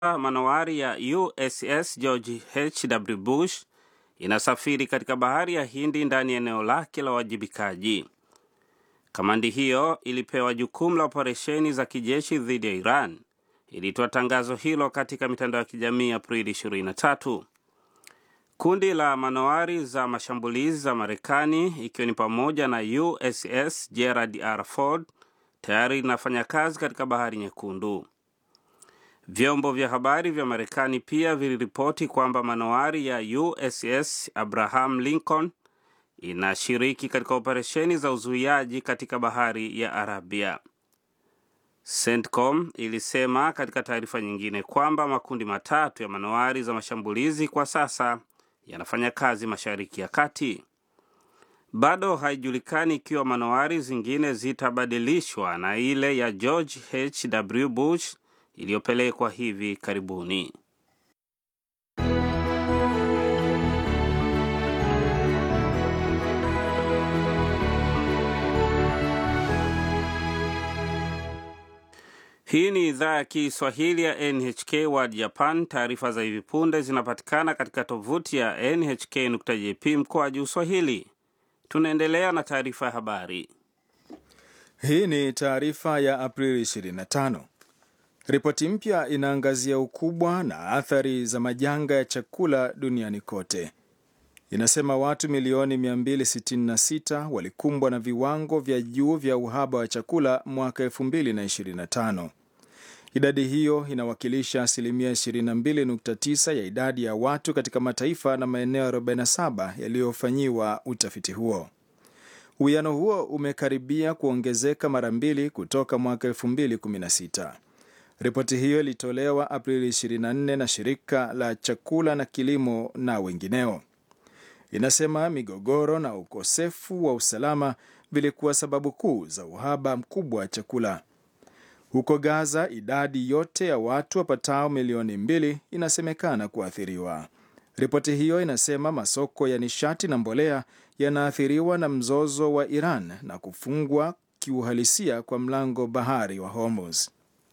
manowari ya USS George H.W. Bush inasafiri katika bahari ya Hindi ndani ya eneo lake la uwajibikaji. Kamandi hiyo ilipewa jukumu la operesheni za kijeshi dhidi ya Iran. Ilitoa tangazo hilo katika mitandao ya kijamii Aprili 23. Kundi la manowari za mashambulizi za Marekani ikiwa ni pamoja na USS Gerald R. Ford tayari linafanya kazi katika bahari Nyekundu. Vyombo vya habari vya Marekani pia viliripoti kwamba manowari ya USS Abraham Lincoln inashiriki katika operesheni za uzuiaji katika bahari ya Arabia. CENTCOM ilisema katika taarifa nyingine kwamba makundi matatu ya manowari za mashambulizi kwa sasa yanafanya kazi Mashariki ya Kati. Bado haijulikani ikiwa manowari zingine zitabadilishwa na ile ya George H.W. Bush iliyopelekwa hivi karibuni. Hii ni idhaa ya Kiswahili ya NHK World Japan. Taarifa za hivi punde zinapatikana katika tovuti ya nhk.jp mkoa juu Swahili. Tunaendelea na taarifa ya habari. Hii ni taarifa ya Aprili 25. Ripoti mpya inaangazia ukubwa na athari za majanga ya chakula duniani kote. Inasema watu milioni 266 walikumbwa na viwango vya juu vya uhaba wa chakula mwaka 2025. Idadi hiyo inawakilisha asilimia 22.9 ya idadi ya watu katika mataifa na maeneo 47 yaliyofanyiwa utafiti huo. Uwiano huo umekaribia kuongezeka mara mbili kutoka mwaka 2016. Ripoti hiyo ilitolewa Aprili 24 na shirika la chakula na kilimo na wengineo. Inasema migogoro na ukosefu wa usalama vilikuwa sababu kuu za uhaba mkubwa wa chakula. Huko Gaza, idadi yote ya watu wapatao milioni mbili inasemekana kuathiriwa. Ripoti hiyo inasema masoko ya nishati na mbolea yanaathiriwa na mzozo wa Iran na kufungwa kiuhalisia kwa mlango bahari wa Hormuz.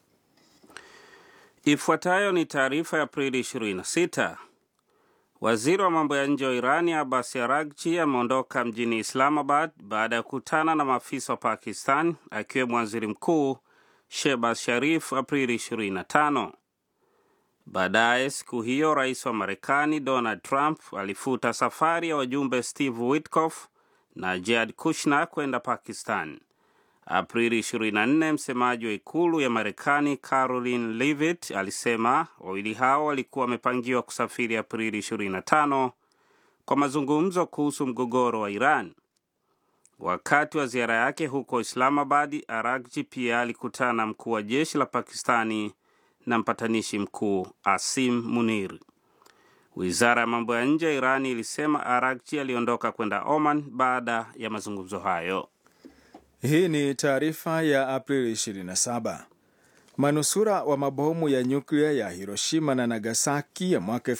Ifuatayo ni taarifa ya Aprili 26. Waziri wa mambo ya nje wa Irani Abbas Araghchi ameondoka mjini Islamabad baada ya kukutana na maafisa wa Pakistan akiwemo waziri mkuu Shehbaz Sharif Aprili 25. Baadaye siku hiyo rais wa Marekani Donald Trump alifuta safari ya wajumbe Steve Witkoff na Jared Kushner kwenda Pakistan. Aprili 24, msemaji wa ikulu ya Marekani Caroline Leavitt alisema wawili hao walikuwa wamepangiwa kusafiri Aprili 25 kwa mazungumzo kuhusu mgogoro wa Iran. Wakati wa ziara yake huko Islamabad, Araghchi pia alikutana na mkuu wa jeshi la Pakistani na mpatanishi mkuu Asim Munir. Wizara ya mambo ya nje ya Irani ilisema Araghchi aliondoka kwenda Oman baada ya mazungumzo hayo. Hii ni taarifa ya Aprili 27. Manusura wa mabomu ya nyuklia ya Hiroshima na Nagasaki ya mwaka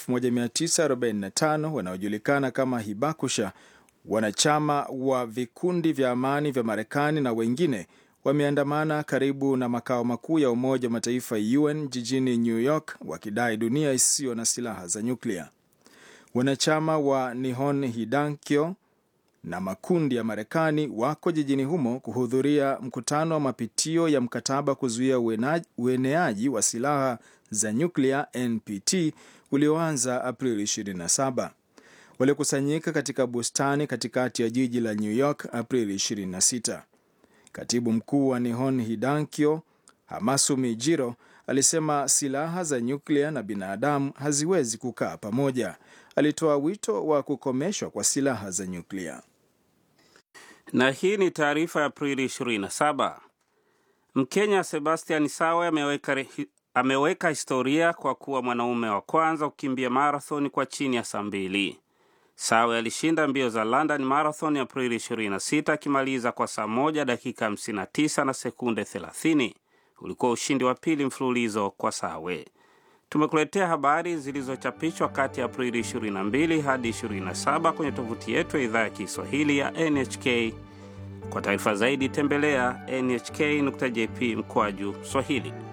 1945 wanaojulikana kama Hibakusha, wanachama wa vikundi vya amani vya Marekani na wengine wameandamana karibu na makao makuu ya Umoja wa Mataifa UN jijini New York wakidai dunia isiyo na silaha za nyuklia. Wanachama wa Nihon Hidankyo na makundi ya Marekani wako jijini humo kuhudhuria mkutano wa mapitio ya mkataba kuzuia ueneaji wa silaha za nyuklia NPT ulioanza Aprili 27. Walikusanyika katika bustani katikati ya jiji la New York Aprili 26. Katibu mkuu wa Nihon Hidankyo Hamasumi Jiro alisema silaha za nyuklia na binadamu haziwezi kukaa pamoja. Alitoa wito wa kukomeshwa kwa silaha za nyuklia. Na hii ni taarifa ya Aprili 27. Mkenya Sebastian Sawe ameweka, ameweka historia kwa kuwa mwanaume wa kwanza kukimbia marathon kwa chini ya saa mbili. Sawe alishinda mbio za London Marathon Aprili 26 akimaliza kwa saa moja dakika 59 na sekunde 30. Ulikuwa ushindi wa pili mfululizo kwa Sawe. Tumekuletea habari zilizochapishwa kati ya Aprili 22 hadi 27 kwenye tovuti yetu ya idhaa ya Kiswahili ya NHK. Kwa taarifa zaidi tembelea nhk.jp mkwaju Swahili.